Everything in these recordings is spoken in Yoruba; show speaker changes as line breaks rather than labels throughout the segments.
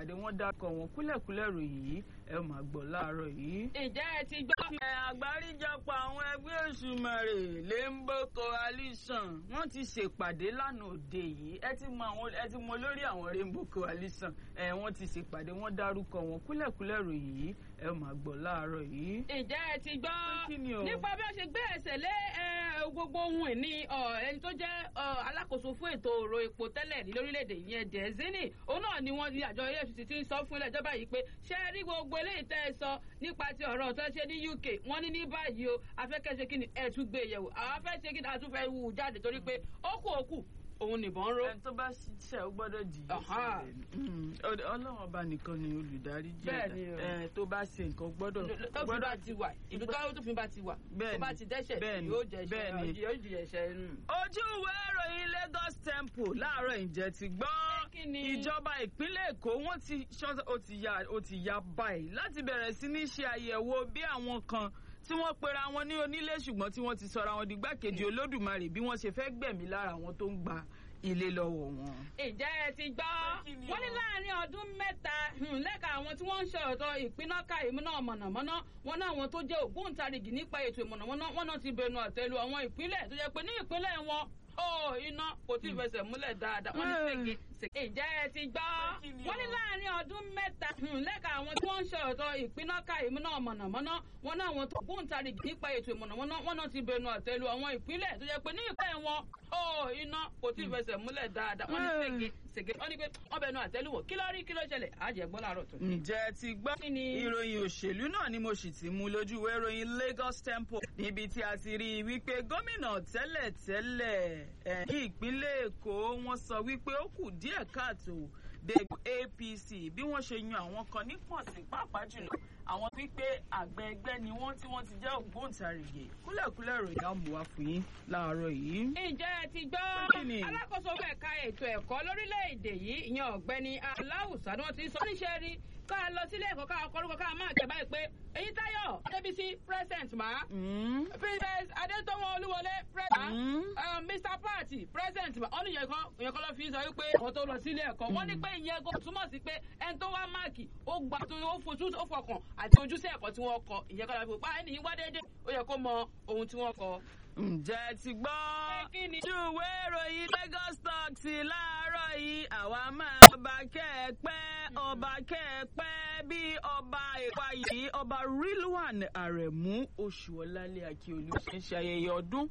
ṣèpàdé wọ́n dákọ̀ wọn kúlẹ̀kúlẹ̀ ròyìn yìí ẹ máa gbọ́ láàárọ̀ yìí.
ǹjẹ́ ẹ ti gbọ́.
ẹ àgbáríjọpọ̀ àwọn ẹgbẹ́ òṣùmàrè Rainbow Coalition wọ́n ti ṣèpàdé lánàá òde yìí ẹ ti mọ àwọn ẹ ti mọ lórí àwọn Rainbow Coalition ẹ wọ́n ti ṣèpàdé wọ́n dárúkọ wọn kúlẹ̀kúlẹ̀ ròyìn yìí ẹ máa gbọ́ láàárọ̀ yìí.
ǹjẹ́ ẹ ti gbọ́.
kí ni o?
nípa bí wọ́n ṣe gbé ẹsẹ̀ lé ẹ, gbogbo ohun ìní ọ, ẹni tó jẹ́ ọ, alákòóso fún ètò ọ̀rọ̀ epo tẹ́lẹ̀ ní lórílẹ̀‐èdè yẹn Dezini òun náà ni wọ́n ní àjọ EFCC ti ń sọ fún ilé ìjọba yìí pé ṣé ẹ rí gbogbo eléyìí tẹ́ ẹ sọ nípa ti ọ̀rọ̀ tó ṣe ní UK wọ́n ní ní báyìí o afẹ́kẹ́ṣe kí ni ẹ̀ tún gbé yẹ̀wò àwọn afẹ́ ṣe kí ni àtúnfẹ́ wù jáde torí pé ó kù ó kù òun nìbọn ró.
ẹni tó bá ṣiṣẹ́ ó gbọ́dọ̀ jìyà
Aha.
sílẹ̀ ọlọ́run ọba nìkan ni olùdarí jẹ́
Bẹ́ẹ̀ ni o.
ẹ tó bá ṣe nǹkan gbọ́dọ̀
tó fi bá ti wà ìlú tó tó fi bá ti wà tó
Bẹ́ẹ̀ni,
bá ti dẹ́ṣẹ̀
bẹ́ẹ̀ni,
yóò jẹ
bẹ́ẹ̀ni.
ẹ̀ṣẹ̀ yóò jẹ ẹ̀ṣẹ̀ nù.
ojú ìwé ìròyìn Lagos Temple láàárọ̀ ìjẹ́ ti gbọ́
Pé kí ni?
ìjọba ìpínlẹ̀ Èkó wọ́n ti ṣọ́ ó ti ya ó ti ya báyìí láti bẹ̀rẹ̀ sí ní ṣe àyẹ̀wò bí àwọn kan tí wọ́n pera wọn ní onílé ṣùgbọ́n tí wọ́n ti sọra wọn di gbákejì Olódùmarè bí wọ́n ṣe fẹ́ gbẹ̀mí lára àwọn tó ń gba ilé lọ́wọ́ wọn.
Ǹjẹ́ ẹ ti gbọ́?
Pé kí ni
Wọ́n ní
o?
láàárín ọdún mẹ́ta hmm, lẹ́ka àwọn tí wọ́n ń ṣe ọ̀tọ̀ ìpínnáka ìmúná mọ̀nàmọ́ná wọn náà àwọn tó jẹ́ ògbóǹtarìgì nípa ètò ìmọ̀nàmọ́ná wọn náà ti bẹnu àtẹ́lu àwọn ìpínlẹ̀ tó jẹ́ pé ní ìpínlẹ̀ wọn ó iná kò tí ì fẹsẹ̀ múlẹ̀ dáadáa wọ́n ní
Hmm.
ṣèké ṣèké. Ǹjẹ́ ẹ ti gbọ́?
Pé kí ni o?
Wọ́n ní láàárín ọdún mẹ́ta hmm, lẹ́ka àwọn tí wọ́n ń ṣe ọ̀tọ̀ ìpínnáka ìmúná mọ̀nàmọ́ná wọn náà àwọn tó ògbóǹtarìgì nípa ètò ìmọ̀nàmọ́ná wọn náà ti bẹnu àtẹ́lu àwọn ìpínlẹ̀ tó jẹ́ pé ní ìpínlẹ̀ wọn ó iná kò tí ì fẹsẹ̀ múlẹ̀ dáadáa wọ́n ní
Hmm.
ṣèké ṣèké wọ́n ní pé wọ́n bẹnu àtẹ́lùwọ̀ kí ló rí kí ló ṣẹlẹ̀ àjẹgbọ́n láàárọ̀ tó.
ǹjẹ́ ẹ ti gbọ́
Kí ni?
ìròyìn òṣèlú náà ni mo sì ti mú lójú ìwé ìròyìn Lagos Temple níbi tí a ti rí i wípé gómìnà tẹ́lẹ̀tẹ́lẹ̀ ẹ̀ ní ìpínlẹ̀ Èkó wọ́n sọ wípé ó kù díẹ̀ káàtó dé APC bí wọ́n ṣe yan àwọn kan ní pọ̀sí pàápàá jùlọ àwọn wípé àgbẹ̀ ẹgbẹ́ ni wọ́n tí wọ́n ti jẹ́ ògbóǹtarìgì kúlẹ̀kúlẹ̀ ìròyìn á mú wá fún yín láàárọ̀ yìí.
ǹjẹ́ ẹ ti gbọ́
Kí ni?
alákòóso fún ẹ̀ka ètò ẹ̀kọ́ lórílẹ̀‐èdè yìí ìyẹn ọ̀gbẹ́ni aláwùsá ni wọ́n ti sọ níṣẹ́ rí ká lọ sílé ẹ̀kọ́ ká kọ́rúkọ ká máa kẹ̀ báyìí pé èyí táyọ̀ adébísí president ma
Mm.
princess adétọ́wọ́n olúwọlé president
Mm.
uh, mr party president ma ọ́nù yẹn kan ìyẹn kan ló fi sọ wípé àwọn tó lọ sílé ẹ̀kọ́ wọ́n ní pé ìyẹn kò túmọ̀ sí pé ẹni tó wá máàkì ó gbà tó ó fojú ó fọkàn àti ojúṣe ẹ̀kọ́ tí wọ́n kọ ìyẹn kan ló fi pa ẹni yìí wá déédéé ó yẹ kó mọ ohun tí wọ́n kọ.
ǹjẹ́ ẹ ti gbọ́
Pé kí ni?
ojú ìwé ìròyìn Lagos Talks láàárọ̀ yìí àwa máa ọba kẹ́ẹ̀pẹ́ ọba kẹ́ẹ̀pẹ́ bí ọba ìpa yìí ọba Rilwan Aremu Oṣuọlálé Akíolú ṣe ń ṣe ayẹyẹ ọdún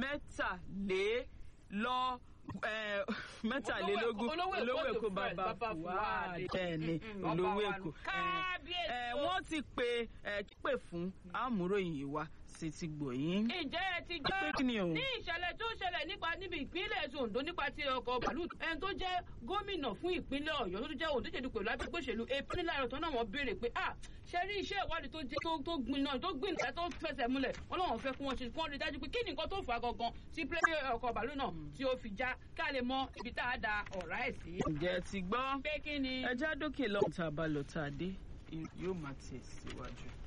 mẹ́tàlélọ́ eh, mẹ́tàlélógún
Olówó Èkó
olówó
tó
Èkó
fẹ́,
bàbá
Bàbá
Fuad
Fuad.
bẹ́ẹ̀ ni
Mm, mm,
olówó
ọba wa
Èkó
nù. Kábíyèsí
Eh,
o.
wọ́n ti pe eh, pè fún àmúròyìn yìí wá sí ti gbòyìn.
ǹjẹ́ ẹ ti
Pé kí ni o?
gbọ́ ní ìṣẹ̀lẹ̀ tó ṣẹlẹ̀ nípa níbi ìpínlẹ̀ ètò Oǹdó nípa ti ọkọ̀ bàálù ẹni tó jẹ́ gómìnà fún ìpínlẹ̀ Ọ̀yọ́ tó tún jẹ́ òǹdíjèdù pẹ̀lú agbègbè òṣèlú AP níláàrọ̀ tó náà wọ́n béèrè pé ah ṣe rí iṣẹ́ ìwádìí tó jẹ́ tó- tó gbin náà tó gbin náà tó fẹsẹ̀ múlẹ̀ wọ́n lọ́wọ́ fẹ́ kí wọ́n ṣe kí wọ́n rí dájú pé kí ni nǹkan tó fà á gangan tí pílẹ̀ ọkọ̀ bàálù náà tí ó fi já ká lè mọ ibi tá a da ọ̀rá ẹ̀ sí.
ǹjẹ́ ẹ ti gbọ́
pé kí ni.
ẹja dókè lọ́hùn tá a bá lọ tá a dé yóò máa tẹ̀ síwájú.